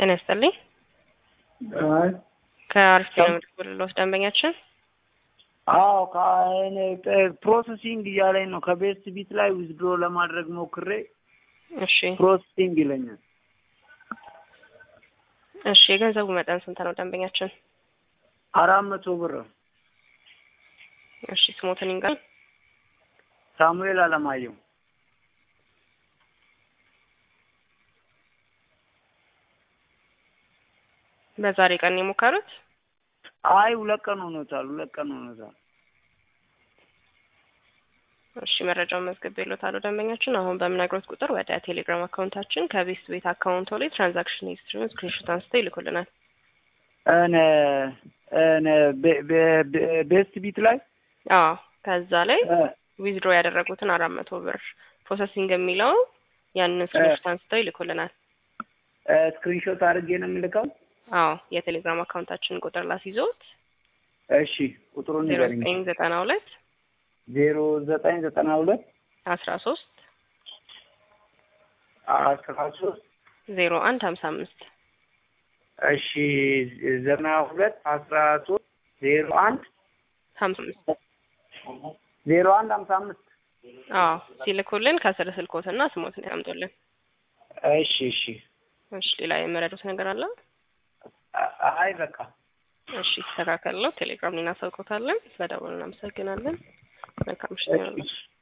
ጤና ይስጥልኝ። አይ ከአሪፍ ነው የምትደውልልዎት ደንበኛችን? አዎ ከእኔ ፕሮሰሲንግ እያለኝ ነው። ከቤስት ቢት ላይ ዊዝድሮ ለማድረግ ሞክሬ እሺ ፕሮሰሲንግ ይለኛል። እሺ የገንዘቡ መጠን ስንት ነው ደንበኛችን? አራት መቶ ብር እሺ ስሞትን ይንገር። ሳሙኤል አለማየሁ በዛሬ ቀን የሞከሩት? አይ ሁለት ቀን ሆኖታል። ሁለት ቀን ሆኖታል። እሺ መረጃውን መዝግቤልዎታለሁ ደንበኛችን። አሁን በምነግሮት ቁጥር ወደ ቴሌግራም አካውንታችን ከቤስት ቤት አካውንቶ ላይ ትራንዛክሽን ሂስትሪውን ስክሪንሾት አንስተው ይልኩልናል። እኔ እኔ ቤ- ቤ- ቤ- ቤስት ቢት ላይ አዎ ከዛ ላይ እ፣ ዊዝድሮ ያደረጉትን አራት መቶ ብር ፕሮሰሲንግ የሚለው ያንን ስክሪንሾት አንስተው ይልኩልናል። እ፣ ስክሪንሾት አድርጌ ነው የምልከው። አዎ የቴሌግራም አካውንታችን ቁጥር ላስይዞት እሺ ቁጥሩን ዜሮ ንገረኝ። ዘጠኝ ዘጠና ሁለት ዜሮ ዘጠኝ ዘጠና ሁለት አስራ ሶስት አስራ ሶስት ዜሮ አንድ ሀምሳ አምስት እሺ ዘጠና ሁለት አስራ ሶስት ዜሮ አንድ ሀምሳ አምስት ዜሮ አንድ ሀምሳ አምስት አዎ ሲልኩልን ከስር ስልኮትና ስሞትን ያምጡልን። እሺ እሺ እሺ ሌላ የመረዱት ነገር አለ? አ- አይ በቃ እሺ ይስተካከል ነው። ቴሌግራም ላይ እናሳውቆታለን። ስለደወሉ እናመሰግናለን። መልካም ምሽት ይሁንልዎት። እሺ